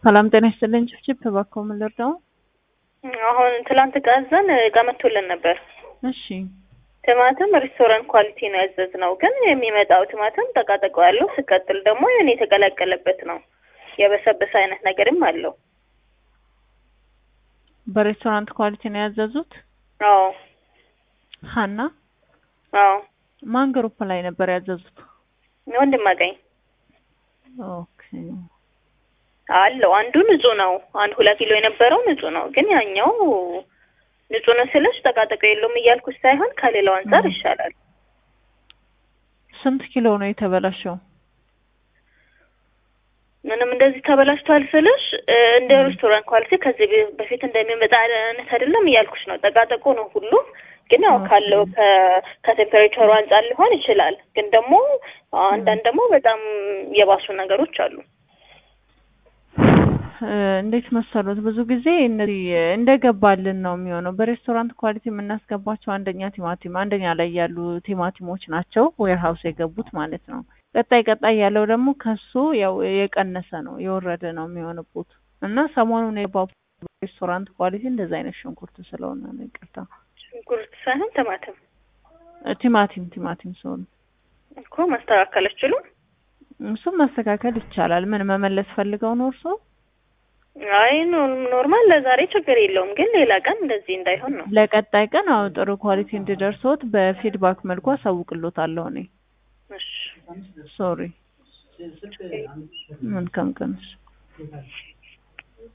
ሰላም ጤና ይስጥልኝ። ጭፍጭፍ እባክዎ ምን ልርዳው? አሁን ትላንት ጋዘን እቃ መጥቶልን ነበር። እሺ ቲማቲም ሬስቶራንት ኳሊቲ ነው ያዘዝነው፣ ግን የሚመጣው ቲማቲም ጠቃጠቆ ያለው ሲቀጥል ደግሞ የሆነ የተቀላቀለበት ነው። የበሰበሰ አይነት ነገርም አለው። በሬስቶራንት ኳሊቲ ነው ያዘዙት? አዎ ሀና አዎ ማን ግሩፕ ላይ ነበር ያዘዙት? ወንድም አገኝ ኦኬ አለው። አንዱ ንጹህ ነው። አንድ ሁለት ኪሎ የነበረው ንጹህ ነው፣ ግን ያኛው ንጹህ ነው ስልሽ ጠቃጠቆ የለውም እያልኩሽ ሳይሆን ከሌላው አንጻር ይሻላል። ስንት ኪሎ ነው የተበላሸው? ምንም እንደዚህ ተበላሽቷል ስልሽ እንደ ሬስቶራንት ኳሊቲ ከዚህ በፊት እንደሚመጣ አይነት አይደለም እያልኩሽ ነው። ጠቃጠቆ ነው ሁሉም፣ ግን ያው ካለው ከቴምፐሬቸሩ አንጻር ሊሆን ይችላል። ግን ደግሞ አንዳንድ ደግሞ በጣም የባሱ ነገሮች አሉ። እንዴት መሰሉት? ብዙ ጊዜ እነዚህ እንደገባልን ነው የሚሆነው። በሬስቶራንት ኳሊቲ የምናስገባቸው አንደኛ ቲማቲም አንደኛ ላይ ያሉ ቲማቲሞች ናቸው ዌርሃውስ የገቡት ማለት ነው። ቀጣይ ቀጣይ ያለው ደግሞ ከሱ ያው የቀነሰ ነው የወረደ ነው የሚሆንቡት እና ሰሞኑን የገባው ሬስቶራንት ኳሊቲ እንደዛ አይነት ሽንኩርት ስለሆነ ነው። ይቅርታ ሽንኩርት ሳይሆን ቲማቲም ቲማቲም ቲማቲም ሲሆን እኮ ማስተካከል አይችሉም። እሱም ማስተካከል ይቻላል። ምን መመለስ ፈልገው ነው እርስዎ? አይ ኖርማል ለዛሬ ችግር የለውም፣ ግን ሌላ ቀን እንደዚህ እንዳይሆን ነው። ለቀጣይ ቀን አዎ ጥሩ ኳሊቲ እንዲደርሶት በፊድባክ መልኩ አሳውቅሎታለሁ እኔ። እሺ ሶሪ መልካም ቀን።